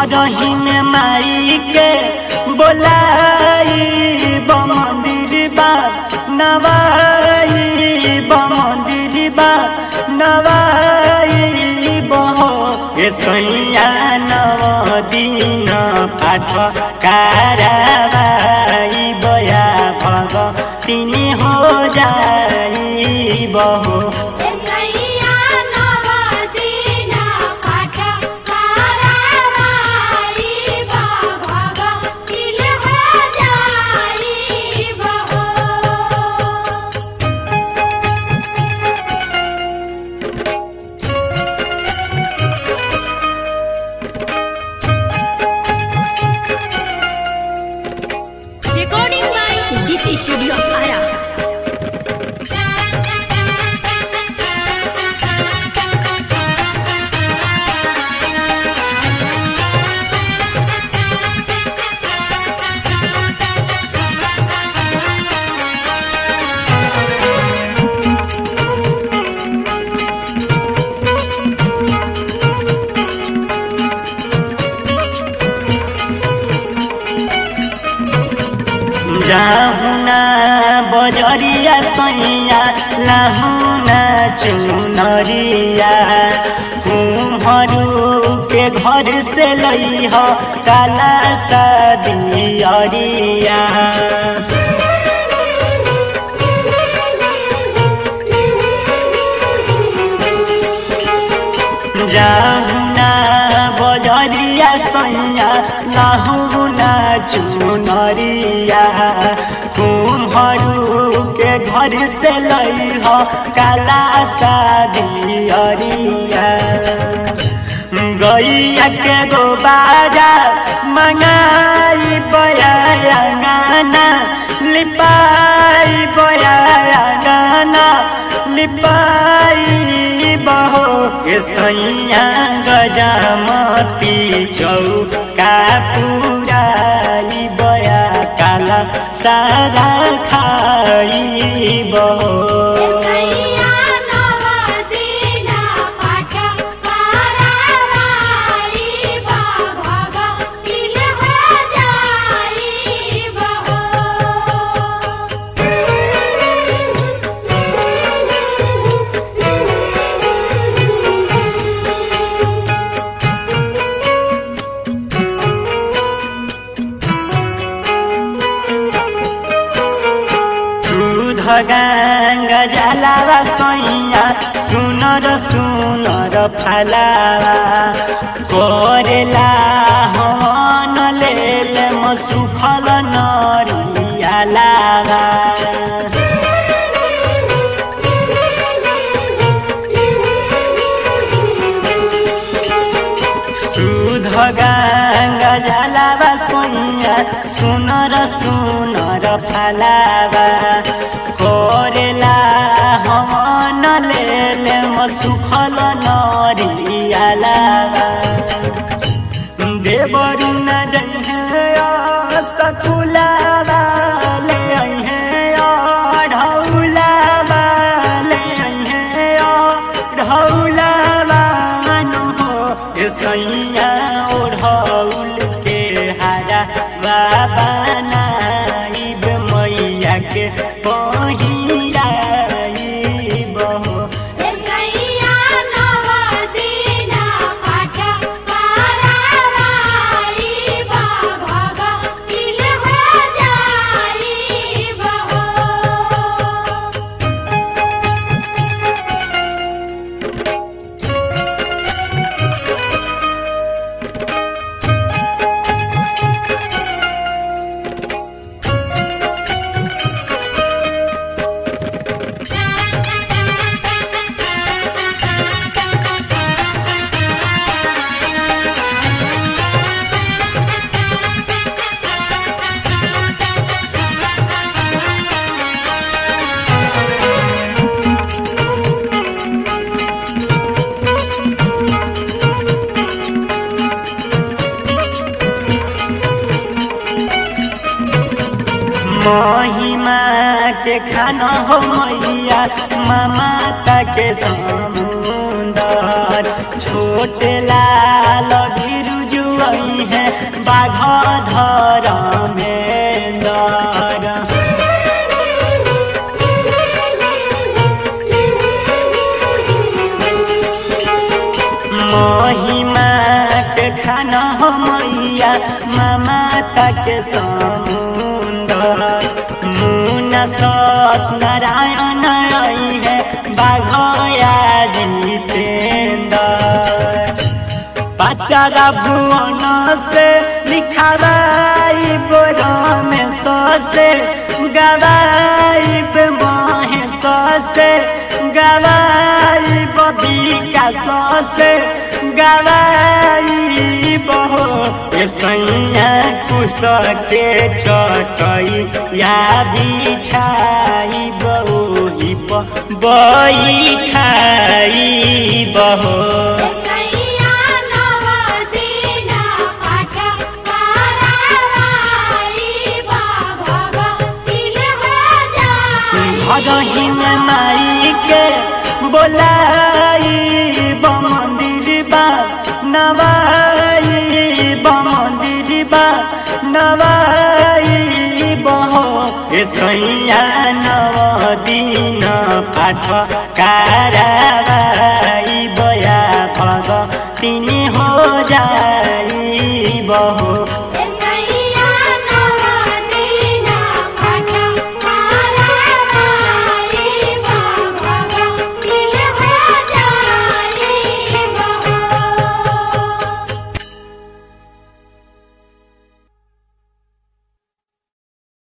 घर ही में माई के बोलाई मंदिर बा नवाई मंदिर बा नवाई बहो ए सैया नव दिन पाठ कारवाई बया भग तिनी हो जाई बहो एसैया नवदिन पाठ कारवाई भगतिन हो जाई बहो Recording by GT Studio Ara. जाहुना बजरिया सैया लाहुना चुनरिया कुम्हरू के घर से लई हो काला सदियरिया जाहुना बजरिया सैया लाहुना चुनरिया कुम्हरू के घर से लई हो काला सादियरिया गैया के गोबारा मंगाई बया गाना लिपाई बया गाना लिपाई बहो के सैया गजामती चौका पुराई बया काला सारा खाई बहो एसैया नवदिन पाठ कारवाई भगतिन हो जाई बहो दूध गांगा जलावा सैया सुनर सुनर फलावा करेला हवन लेल म सुफल नरियालावा दूध गांगा जलावा सैया सुनर सुनर फलावा करेला हवन लेल म सुफल नरियालावा देवरु न जइहे सकुलावा ले अइहे ढौलावा ले अइहे ढौलावा नु हो ए सैया ओढ़ौल के हारा बाबा नाइब मैया के पहिराई बहो एसैया नवदिन पाठ कारवाई भगतिन हो जाई बहो महिमा के खाना हो मैया ममता के समुंदर छोटे लाल बिरुजुआ मैया ममता के समुंदर मुना सत नारायण आई है बाघया जितेंद्र पचारा भुवन से लिखावाई बोरा में ससे गवाई पे माहे ससे गवाई बबिका ससे गवाई बहो ये सैया कुश के चटई या बिछाई बहो बई खाई बहो सैया नव दीना पाठ करावाई भगतिल हो जाई भगही में माई के बोलाई मंदिर बा नवाई मंदिर बा नवाई बहो ए सैया नव दिन पाठ कारा